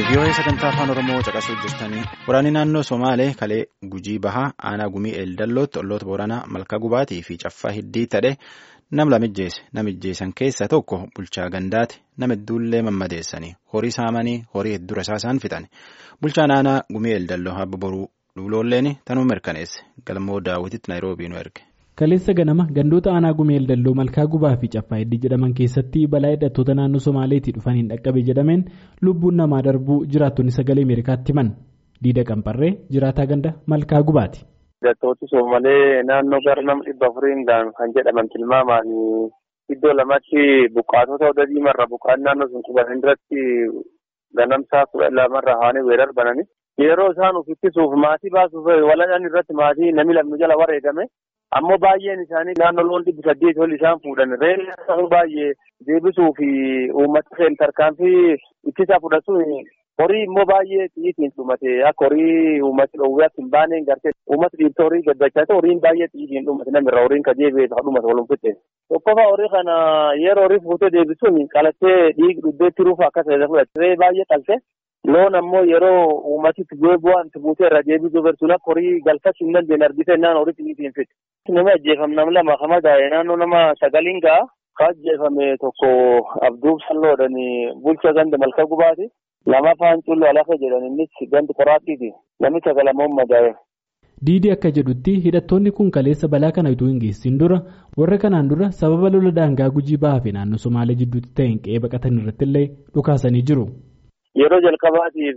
Biyyoota sagantaa afaan Oromoo caqasuu jirtanii waraanni naannoo Somaalee kalee gujii bahaa aanaa gumii eeldallootti olloota booranaa malkaa gubaatii fi caffaa hiddii ta'e nam lamijjeesse namijjeessan keessaa tokko bulchaa gandaati nama hedduullee mammadeessanii horii saamanii horii hedduu rasaasaan fixan bulchaan aanaa gumii eeldalloo habba boruu duuloolleen tanuu mirkaneesse galmoo daawwititti naayiroobii nu erge. Kaleessa ganama gandoota aanaa gumii eeldalloo malkaa gubaa fi caffaa hiddii jedhaman keessatti balaa hidhattoota naannoo Somaaleetii dhufaniin dhaqqabe jedhameen lubbuun namaa darbuu jiraattonni sagalee Ameerikaatti himan. Diida Qamparree jiraataa ganda malkaa gubaati. Hidhattooti Somaalee naannoo gara nama dhibba afuriin kan jedhaman tilmaamaan iddoo lamatti buqqaatota oda diimarra buqqaan naannoo sun qubatan duratti ganamsaa kudha lamarra haanii weerar banani. Yeroo isaan of ittisuuf maatii baasuuf waladhaan irratti maatii namni lamni jala wareegame. ammoo baay'een isaanii naannoo loon dhibbi saddeet ol isaan fuudhan reelli baay'ee deebisuu fi uummata seen tarkaanfii ittisa fudhatu horii immoo baay'ee xiyyiitiin dhumate akka horii uummati dhoowwaatti hin baaneen gartee uummati dhiibta horii gaddachaa horiin baay'ee xiyyiitiin dhumate namirra horiin ka deebi'ee ka dhumate walum fitte tokkofa horii kana yeroo horii fuutee deebisuun qalattee dhiigi dhubbeetti ruufa akka ta'e fudhate baay'ee qalte. loon ammoo yeroo uummatitti bu'aan buutee irra deebisuu barsuun akka horii galfachuu hin dandeenye argite naan horii xiyyiitiin fixe. Nama ajjeefame nama lama kama gaa'e naannoo nama sagaliin ga'a. Ka ajjeefame tokko Abduuf Salloodhaan bulcha ganda malka gubaati. Lama afaan cullu alafa jedhan innis gandi qoraattiiti. Namni sagalamoon madaa'e. Diidi akka jedhutti hidhattoonni kun kaleessa balaa kana utuu hin geessin dura warra kanaan dura sababa lola daangaa gujii bahaa fi naannoo Somaalee jidduutti ta'een qe'ee baqatan irratti illee dhukaasanii jiru. Yeroo jalqabaatiif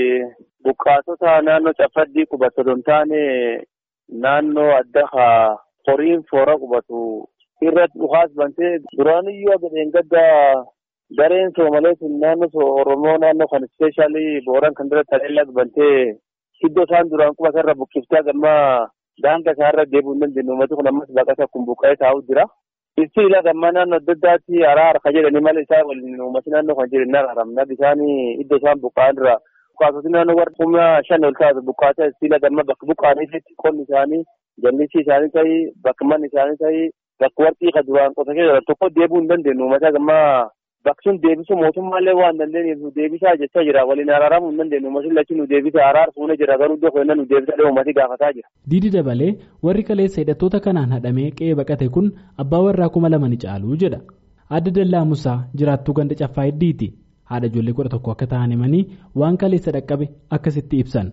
buqqaatota naannoo caffadii qubatu don taane naannoo adda horiin foora qubatu irratti dhukaas bantee duraaniyyuu gadheen gadda gareen soomalee sun naannoo oromoo naannoo kan ispeeshaalii booran kan dura taleellaa bantee iddoo isaan duraan qubatan irra buqqiftee gammaa daangaa isaa irra deebi'uu hin dandeenye uummati kun ammas baqata kun buqqa'ee taa'u jira. Ibsi ilaa gammaa naannoo adda addaatti araara ka jedhanii malee isaa waliin uummati naannoo kan jedhan araaramna bishaan iddoo isaan buqqa'an irra buqqaatoti naannoo warra kuma shan ol taatu buqqaata siila gamma bakka buqqaaniitti qonni isaanii jallisi isaanii ta'ii bakka manni isaanii ta'ii bakka warqii ka duraan qota keessa tokko deebi'uu hin dandeenyu uummata gammaa bakki sun deebisuu mootummaallee waan dandeenyeef nu deebisaa jechaa jira waliin araaramuu hin dandeenyu uummati lachi nu deebisa araara fuunee jira garuu iddoo keenna nu deebisa uummati gaafataa jira. Diidi dabalee warri kaleessa hidhattoota kanaan hadhamee qe'ee baqate kun abbaa warraa kuma lama ni caalu jedha. Adda Dallaa Musaa jiraattuu ganda caffaa heddiiti. Haadha ijoollee kudha tokko akka ta'an himanii waan kaleessa dhaqqabe akkasitti ibsan.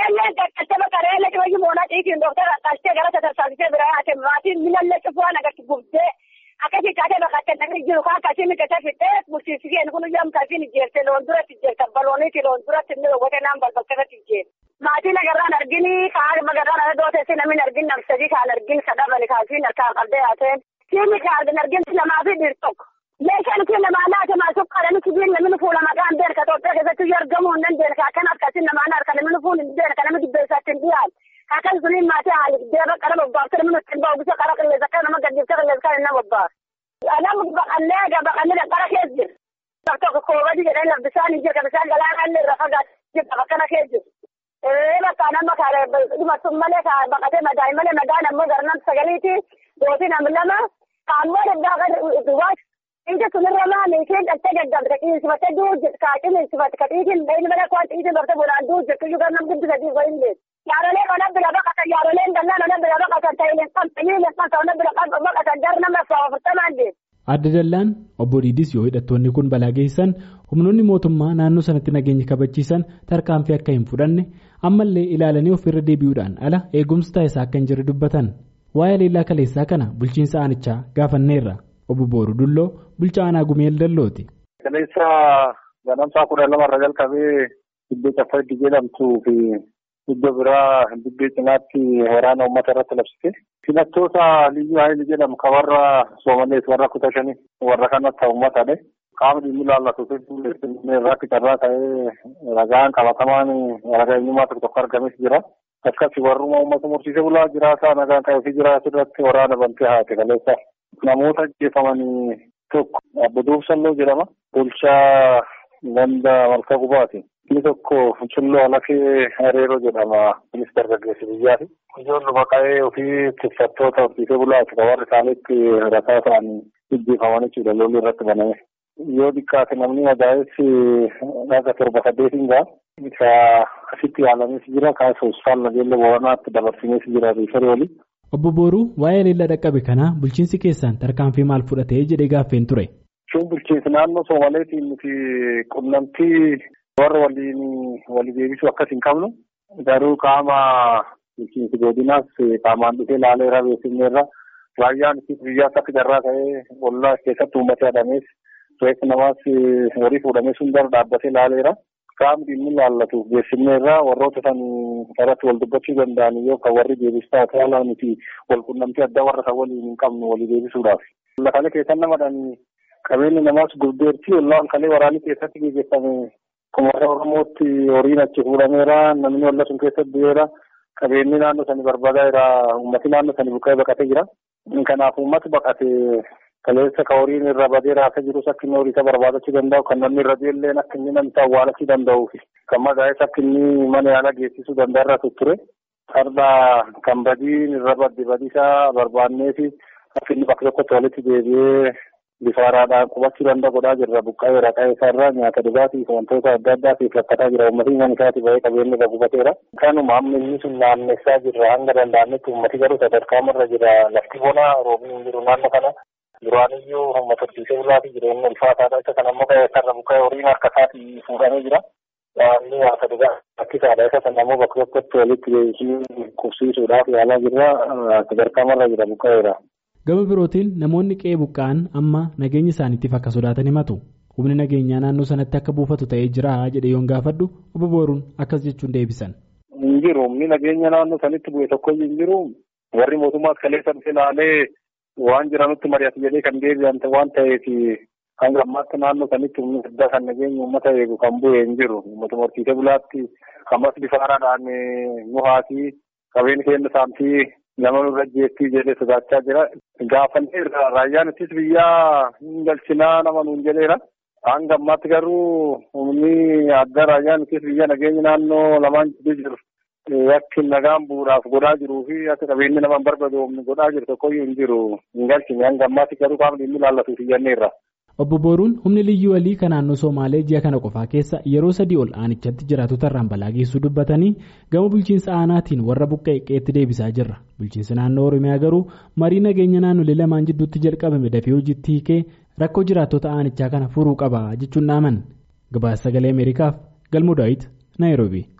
Akkasii taatee bakka namni jiru kan akkasii miidhagina fixee bulchiinsiseen kun iyyuu akkasiin ijjeerte loon duratti ijjeerte balooniiti loon duratti inni dhowwate naan balbalchatti ijjeerte. Maatiin agarraan argini kaan magarraan ala dooteessi namni argin namsadii kaan argin sadabani kaasiin harkaan qabdee haateen. Siimni kaan argin lamaa fi dhiir tokko. Meeshaan kun namaa laata maasuu qaadanii sibiil namni fuula maqaan beelka Itoophiyaa keessatti argamuu hin dandeenye akkan akkasiin namaan harka namni fuula hin beelka namni dubbeessaatti hin dhiyaatu. Akkan suniin maatii haali deeba qara bobbaafte namni ittiin bahu bisa qara qilleessa akka nama gaddifte qilleessa kan inni bobbaafte. Nama baqannee egaa baqannee qara keessa jira. Bakka tokko koobadi jedhanii lafa bishaan hin jirka bishaan galaanaa illee irra fagaatu jirka bakkana keessa jiru. Ee bakka nama kaale dhumatun malee kaa baqatee madaa'e malee madaan ammoo garnaan sagaliiti gootii nam lama kaammoo daddaa kan duwwaa Inti sunirra maali isheen dhattee gaggabde qiinsifattee du'u jirti kaa qiinsifatte ka xiitiin dhayni malee kwaan xiitiin bartee bonaan du'u jirti iyyuu garnam guddi sadii ko hin beeku. Yaarolee ona bira baqatan yaaroleen dallaan ona bira baqatan ta'ileen kan ta'ileen kan ona bira baqatan gar nama afurtamaan deemu. Adda Dallaan obbo Diidis yoo hidhattoonni kun balaa geessan humnoonni mootummaa naannoo sanatti nageenya kabachiisan tarkaanfii akka hin fudhanne ammallee ilaalanii ofirra deebi'uudhaan ala eegumsi taasisaa akka hin jirre dubbatan. Waa'ee leellaa kaleessaa kana bulchiinsa aanichaa gaafanneerra. Obbo Booruu Dulloo bulchaa aanaa Gumeel Dallooti. Kaleessa ganamsaa kudha lamarra jalqabee iddoo caffaa itti jedhamtuu fi iddoo biraa dibbee cinaatti waraana uummata irratti labsite. Filattoota liyyuu haayil jedhamu kan warra Soomalees warra kutaa shanii warra kanatti uummatadhe. Qaamni dhimmi ilaallatu irratti carraa ta'ee ragaan qabatamaan ragaa eenyummaa tokko tokko argames jira. Akkasii warruma uummata mursiisee bulaa jiraataa nagaan qabee jiraatu irratti waraana bantee haate kaleessa. Namoota ajjeefamanii tokko Abbo Duubsalloo jedhama. Bulchaa ganda malka gubaati. Inni tokko Funcilloo Alakee Hareeroo jedhama. Kunis dargaggeessi biyyaati. Ijoollu baqa'ee ofii tuffattoota horsiisee bulaati. Kan warri isaaniitti rasaa ta'anii ajjeefaman jechuudha lolli irratti baname. yoo xiqqaate namni madaa'es dhaga torba saddeetiin ga'a. Isa asitti yaalames jira kaasa hospitaala nageenya booranaatti dabarsinees jira riifarii olii. Obbo Booruu waa'ee leellaa dhaqqabe kanaa bulchiinsi keessaan tarkaanfii maal fudhatee jedhee gaaffeen ture. Shin bulchiinsi naannoo Somaaleetiin nuti qunnamtii warra waliin walii deebisuu akkas hin qabnu. Garuu qaama bulchiinsi godinaas qaamaan dhufee ilaaleera beeksifneerra. Raayyaan biyyaas akka jarraa ta'ee ollaa keessatti uummata hidhamees reeffi namaas horii fuudhamee sun dura dhaabbatee ilaaleera. Qaamni dhimmi ilaallatu beeksifneerra warroota san irratti wal dubbachuu danda'an yoo kan warri deebistaa ta'ala nuti wal qunnamtii addaa warra kan waliin hin qabnu walii deebisuudhaaf. Lafa keessan namadhaan qabeenyi namaas gurdeerti ollaan kalee waraanni keessatti gaggeeffame kumaata Oromootti horiin achi fuudhameera namni olla sun keessatti du'eera qabeenyi naannoo sanii barbaadaa jira uummati naannoo sanii buqqa'ee baqatee jira. Kanaaf uummati baqatee kaleessa ka horiin irra badee raasaa jirus akka inni horii isa barbaadachuu danda'u kan namni irra deelleen akka inni namni awwaalachuu danda'uu fi kan madaa'es akka inni mana yaalaa geessisuu danda'a irra tutture. Farda kan badiin irra badde badiisaa barbaannee fi akka inni bakka tokkotti walitti deebi'ee bifa haaraadhaan qubachuu danda'a godhaa jirra buqqa'ee raqaa isaarraa nyaata dhugaatii fi wantoota adda addaatiif rakkataa jira uummatii mana isaati bahee qabeenyi irra gubateera. Kanuma amma inni sun naannessaa jirra hanga danda'ametti uummati garuu sadarkaa irra jira lafti bonaa roobni hin jiru naannoo kana. Duraaniyyuu uummata horsiisee bulaatii jireenya ulfaataadha. Isa kana immoo sarara buqqa'ee horiin harka isaatii fuudhamee jira. Waanni nyaata dhugaa rakkisaadha. Isa kana immoo bakka tokkotti walitti deebisanii qubsiisuudhaaf yaalaa jirra. Sadarkaa irra jira buqqa'eera. Gama birootiin namoonni qe'ee buqqa'an amma nageenya isaaniitiif akka sodaatan himatu. Humni nageenyaa naannoo sanatti akka buufatu ta'ee jira jedhee yoon gaafadhu obbo Booruun akkas jechuun deebisan. Hin jiru humni nageenya naannoo sanitti bu'e tokkoyyuu hin jiru. Warri mootummaas kaleessa dhufe ilaalee waan jiranutti mari'atu jedhee kan deebi'an waan ta'eef hanga ammaatti naannoo sanitti humni addaa kan nageenya uummata eegu kan bu'e hin jiru. Uummata horsiisee bulaatti ammas bifa haaraadhaan nu haati qabeen keenya saamtii nama nurra jeettii jedhee sodaachaa jira. Gaafannee raayyaan ittis biyyaa hin galchinaa nama nuun jedheera. Hanga ammaatti garuu humni adda raayyaan ittis biyya nageenya naannoo lamaan jidduu jiru. Yakki nagaan bu'uudhaaf godhaa jiruu fi akka qabeenyi nama barbaadu humni godhaa jiru tokkoyyuu hin jiru. Hin galchine hanga ammaatti garuu qaamni inni ilaallatuuf iyyanneerra. Obbo Booruun humni liyyuu walii kan naannoo Somaalee ji'a kana qofaa keessa yeroo sadii ol aanichatti jiraatota irraan balaa geessuu dubbatanii gama bulchiinsa aanaatiin warra buqqa'e qe'eetti deebisaa jirra. Bulchiinsi naannoo Oromiyaa garuu marii nageenya naannolee lamaan jidduutti jalqabame dafee hojiitti hiikee rakkoo jiraattota aanichaa kana furuu qaba jechuun dhaaman. Gabaasa sagalee Ameerikaaf Galmoo Daawit Naayiroobii.